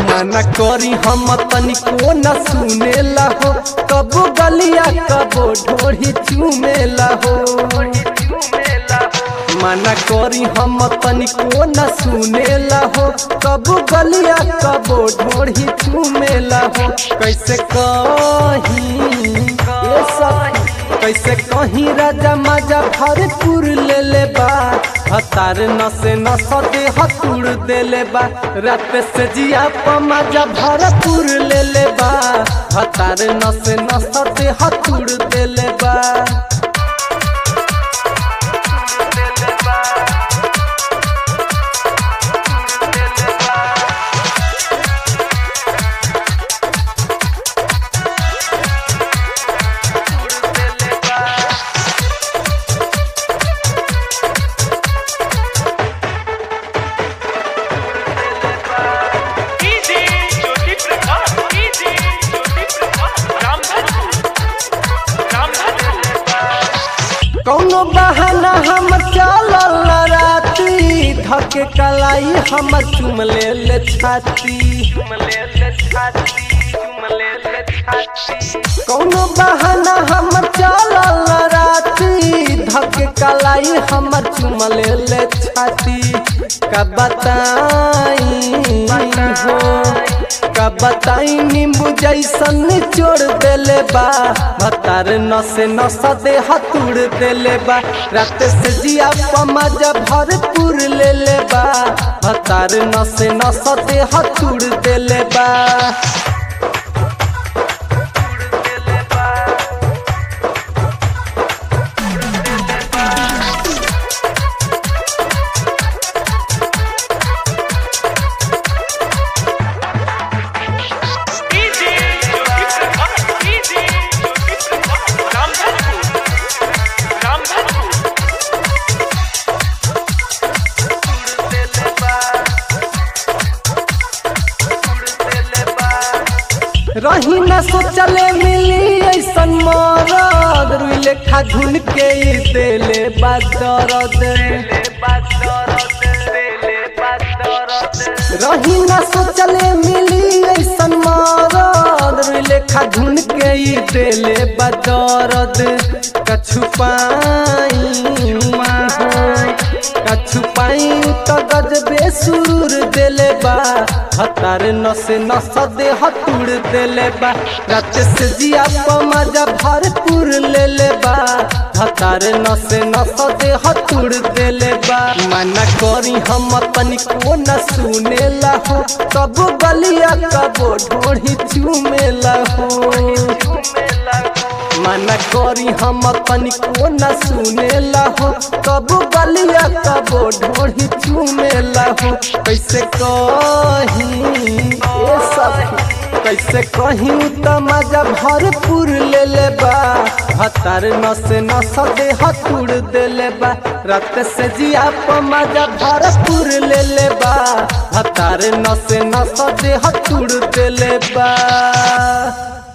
मना करी हम तनिको न सुनेला हो कबो गलिया कबो ढोढ़ी चूमेला हो मना करी हम तनिको न सुनेला हो कबो गलिया कबो ढोढ़ी चूमेला हो कैसे कही ये सब कैसे कहीं राजा माजा भरपूर ले ले बा हतार नसे नस दे हतुड़ दे ले बा रात से जिया पमाजा भरपूर ले ले बा हतार नसे नस दे हतुड़ दे ले बा डीजे ज्योति प्रकाश डीजे ज्योति प्रकाश रामधनपुर रामधनपुर कौनो बहाना हम चलल राती धके कलाई हम चुम ले ले छाती कौनो बहाना हम चलल राती धके कलाई हम चुम ले ले छाती का बताई हो का बताई नींबू जैसन निचोड़ देले बा भतार नसे नस दे हतुड़ देले बा रात से जिया पमाजा भरपूर ले ले बा भतार नसे नस दे हतुड़ देले बा डीजे ज्योति प्रकाश डीजे ज्योति प्रकाश रामधनपुर रामधनपुर रही न सोचले मिली ऐसन मरद रुई लेखा धुन के ई देले बा दरद रही न सोचले मिली ऐसन मरद रुई लेखा धुन के ई देले बा दरद कछु पाई कछु पाई तो गजबे सुरूर देले बा हतार नसे नस दे हतुड़ देले बा रात से जिया पमाजा भरपूर ले ले बा हतार नसे नस दे हतुड़ देले बा मना करी हम तनिको न सुनेला हो कबो गलिया कबो ढोढ़ी चूमेला हो मना करी हम तनिको न सुनेला हो कबो गलिया कबो ढोढ़ी चूमेला हो कैसे कही ए सब कैसे कहीं त मजा भरपूर ले ले बा हतार नसे नस दे हतुड़ दे ले बा रात से जिया प मजा भरपूर ले ले बा हतार नसे नस दे हतुड़ दे ले बा